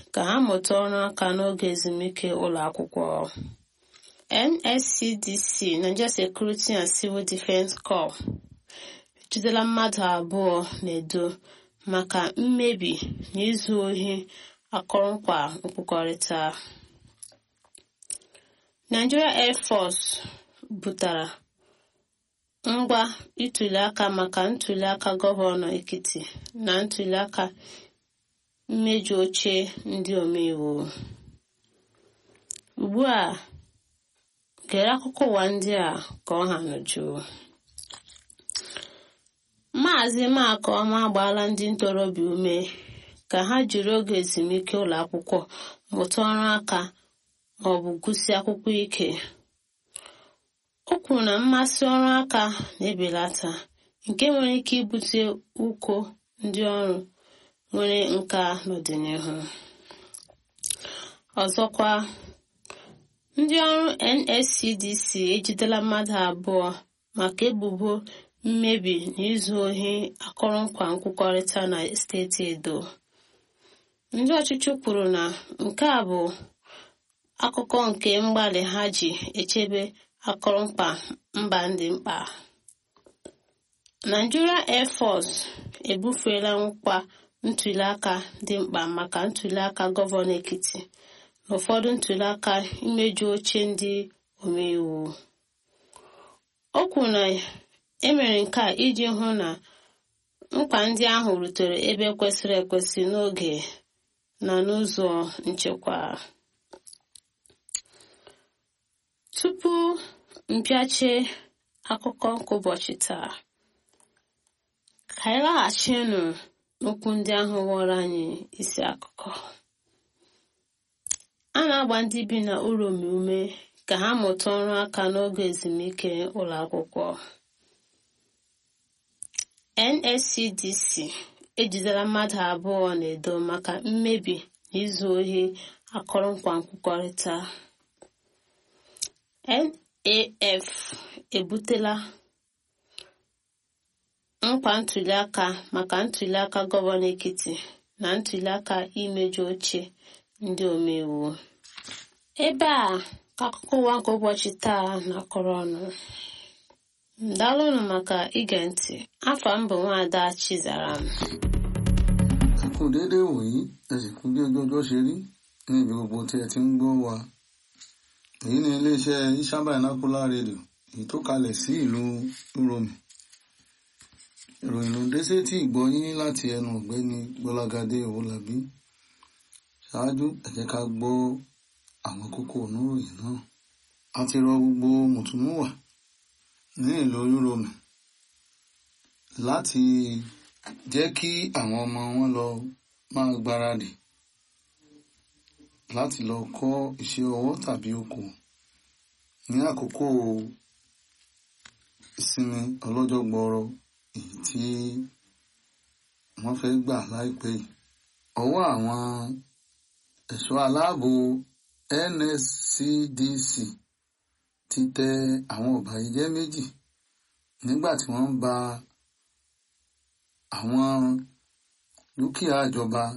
ka ha mụta ọrụ aka n'oge ezumike ụlọ akwụkwọ nscdc nigeria security and civil defense corps ejidela mmadụ abụọ na-edo maka mmebi na izu ohi akọrọngwa nkwukọrịta nigeria air force butara ngwa ituliaka maka ntuliaka gọvanọ ekiti na ntuliaka mmeju oche ndị omeiwu ugbu a gere akụkọ ụwa ndị a ka ọ ha n'uju maazị makọma agbaala ndị ntorobịa ume ka ha jiri oge ezumike ụlọ akwụkwọ mụta ọrụ aka ma ọ bụ gụsị akwụkwọ ike o kwuru na mmasị ọrụ aka na-ebelata nke nwere ike ibute ụkọ ndị ọrụ nwere nka n'ọdịnihu ọzọkwa ndị ọrụ nscdc ejidela mmadụ abụọ maka ebubo mmebi na izu ohi akọrọngwa nkwukọrịta na steeti edo ndị ọchịchị kwuru na nke a bụ akụkọ nke mgbalị ha ji echebe akọrọngwa mba ndị mkpa Nigeria Air Force ebufeela nkwa ntuliaka dị mkpa maka ntuliaka gọvanọ Ekiti na ụfọdụ ntuliaka imeju oche ndị omeiwu o kwuru na emere nke a iji hụ na nkwa ndị ahụ rutere ebe kwesịrị ekwesị n'oge na n'ụzọ nchekwa tupu mpịache akụkọ nke ụbọchị taa ka anyị laghachinụ n'okwu ndị ahụ ghọrọ anyị isi akụkọ a na-agba ndị bi na uromi ume ka ha mụta ọrụ aka n'oge ezumike ụlọ akwụkwọ nscdc ejidela mmadụ abụọ na-edo maka mmebi na izu ohi akọrọngwa nkwukọrịta naf ebutela nkwa ntuliaka maka ntuliaka gọvanọ ekiti na ntuliaka imeju oche ndị omeiwu ebe a ka akụkọ ụwa nke ụbọchị taa na-akọrọ ọnụ daalụnụ maka ige ntị afọ mbụ nwaada chizaram ẹ kú déédéé wòyí ẹ sì kú bí ojú ọjọ́ ṣe rí ní ibi gbogbo tí ẹ ti ń gbọ́ wa èyí ni iléeṣẹ́ Ishaba Binocular Radio èyí tó kalẹ̀ sí ìlú Uromi ìròyìn ló dé sétí ìgbọ́ yín láti ẹnu ọ̀gbẹ́ni Gbọ́lágadé Owólabí ṣáájú ẹ jẹ́ ká gbọ́ àwọn kókó oníròyìn náà a ti rọ gbogbo mùtúmùwà ní ìlú Uromi láti jẹ́ kí àwọn ọmọ wọn lọ máa gbáradì láti lọ kọ́ iṣẹ́ ọwọ́ tàbí oko ní àkókò ìsinmi ọlọ́jọ́ gbọọrọ èyí tí wọ́n fẹ́ gbà láìpẹ́ yìí ọwọ́ àwọn ẹ̀ṣọ́ aláàbò NSCDC ti tẹ àwọn ọ̀bàyéjẹ́ méjì nígbà tí wọ́n ń ba àwọn dúkìá ìjọba